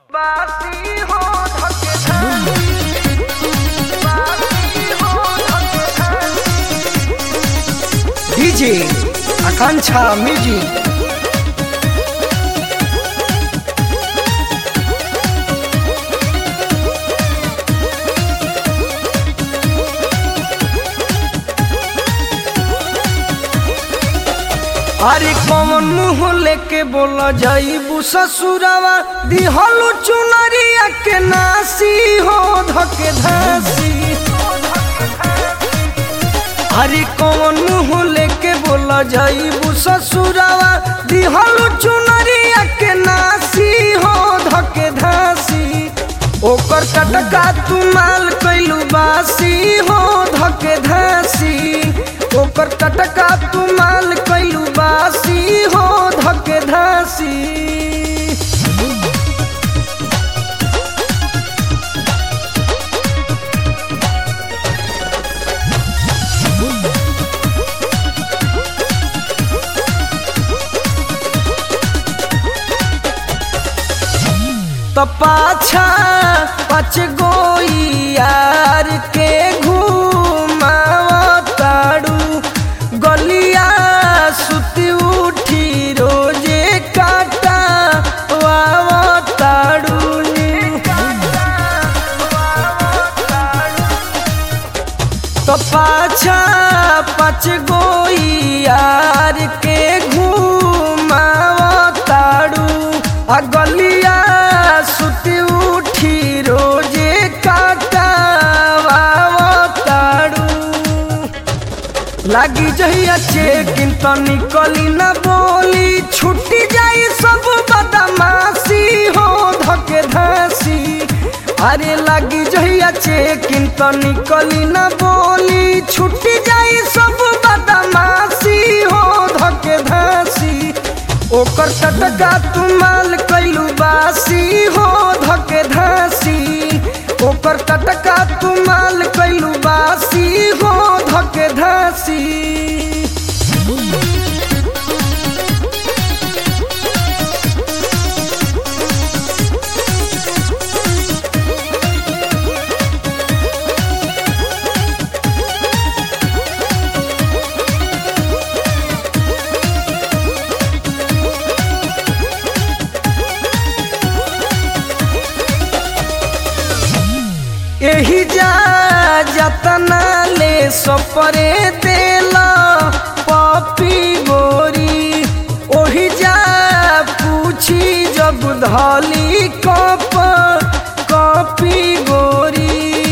बाती हो धके धानी बाती हो धके धानी डीजे आकांक्षा म्यूजिक अरे कौन मुंह लेके बोला जाइबू ससुरवा दिहलू चुनरिया के नासी हो धके धासी अरे कौन मुंह लेके बोला जाइबू ससुरवा दिहलू चुनरिया के नासी हो धके धासी ओकर कटका तू माल कैलू बासी हो धके धासी ओकर कटका तू माल कैलू बासी हो धके धासी तो पाछा पच गोई यार के घूमावताड़ू गलिया सुती उठी रोजे काटा वावताड़ू तो पाछा पच गोई यार के घूमावताड़ू आ गलिया सुती उठी रोजे काटावावताड़ू लागी जहिया चेकिन तो निकली न बोली छुट्टी जाई सब बदमाशी हो धके धासी अरे लागी जहिया चेकिन तो निकली न बोली छुट्टी जाई सब बदमाशी हो धके धासी ओकर टटका तू माल कैलू बासी हो धके धासी ओकर टटका तू माल कैलू बासी हो धके धासी एही जा जतना ले सपरे देला पपी गोरी ओही जा पूछी जब धली कप कपी गोरी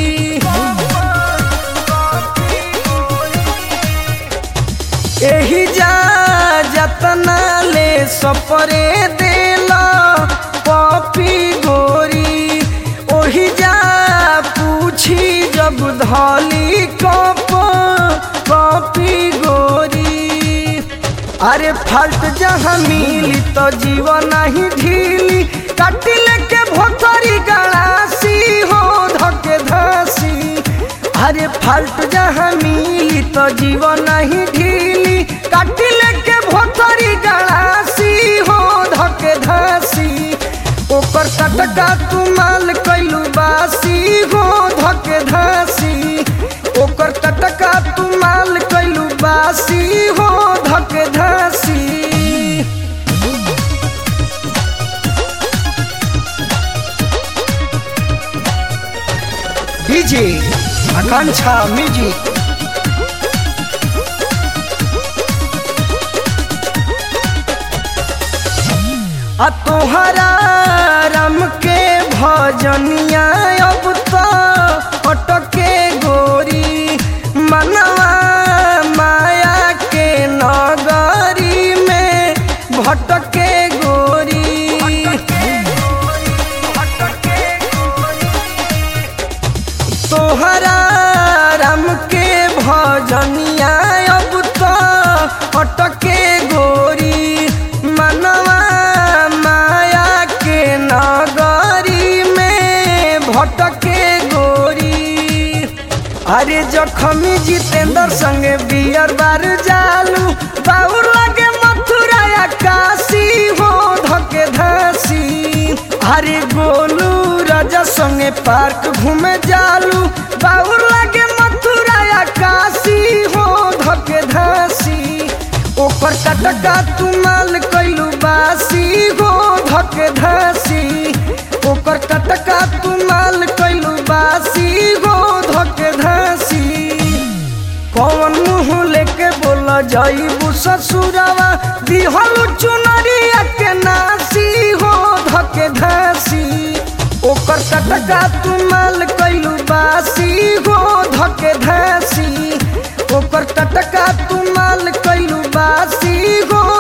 एही जा जतना ले सपरे देला पपी गोरी ओही जा पूछी जब धली कप कपी गोरी अरे फाल्ट जहाँ मिली तो जीवन नहीं ढीली काटिल के भोथरी गड़ासी हो धके धासी अरे फाल्ट जहाँ मिली तो जीवन नहीं ढीली काटिल के भोथरी गड़ासी हो धके धासी ओकर कटका तू माल कैलू बासी हो धके धासी ओकर कटका तू माल कैलू बासी हो धके धासी डीजे आकांक्षा म्यूजिक आ तोहरा राम के भजनिया अब तो अटके गोरी मनवा माया के नगरी में भटके गोरी तोहरा राम के भजनिया अब तो अटके गोरी मनवा माया के नगरी में भटके गोरी अरे जखमी जितेंद्र संगे बियर बार जालू बाउर लगे मथुरा या काशी हो धके धासी अरे गोलू राजा संगे पार्क घूमे जालू बाउर लागे मथुरा या काशी हो धके धासी ओकर टटका तू माल कैलू बासी हो धके धासी ओकर टटका तू माल कैलू बासी हो धके धासी कौन मुँह लेके बोला जाइबू ससुरावा दिहल चुनरिया के नासी हो धके धासी ओकर टटका तू माल कैलू बासी हो धके धासी ओकर टटका तू माल कैलू बासी हो